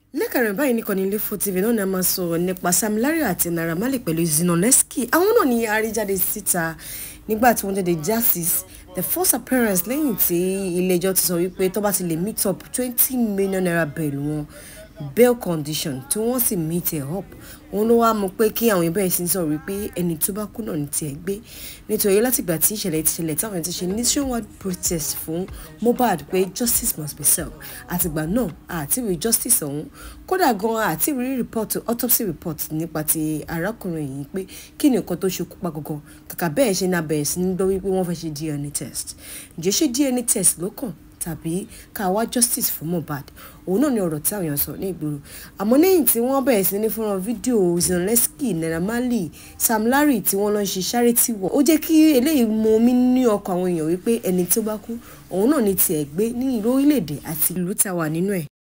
lẹ́kàrẹ̀ báyìí ní kọ́ni Ilé-Ifò TV náà ni a máa sọ̀rọ̀ nípa Sam Larry àti Naira Marley pẹ̀lú Zinoleesky àwọn náà ni àríjáde síta nígbà tí wọ́n jáde justice the first appearance lẹ́yìn tí ilé-ẹjọ́ ti sọ wípé tó bá ti lè meet up twenty million naira bail wọn bail condition tí wọ́n sì meet it up òun ló wá mú pé kí àwọn ìbẹ̀rẹ̀ sí sọ̀rọ̀ wípé ẹni tó bá kú náà ní tiẹ̀ gbé nítorí látìgbà tí ìṣẹ̀lẹ̀ ti ṣẹlẹ̀ táwọn ti ṣe nationwide protest fún Mohbad pé justice must be served àtìgbà náà àti rí justice ọ̀hún kódà gan àti rí report autopsy report nípa ti arákùnrin yìí pé kí ni nǹkan tó ṣekú pa gangan kàkà bẹ́ẹ̀ ṣe náà bẹ̀rẹ̀ sí ní gbọ́ wípé wọ́n fẹ́ ṣe DNA test ǹjẹ́ ṣé DNA test ló kàn tàbí ká wá justice fún Mohbad òun náà ni ọ̀rọ̀ tí àwọn èèyàn sọ ní ìgboro àmọ́ lẹ́yìn tí wọ́n bẹ̀rẹ̀ sí ní fúnra fídíò Zinoleesky Naira Marley Sam Larry tí wọ́n lọ ṣe charity work ó jẹ́ kí eléyìí mọ omi ní ọkàn àwọn èèyàn wípé ẹni tó bá kú òun náà ni tiẹ̀ gbé ní ìlú orílẹ̀-èdè àti ìlú tá a wà nínú ẹ̀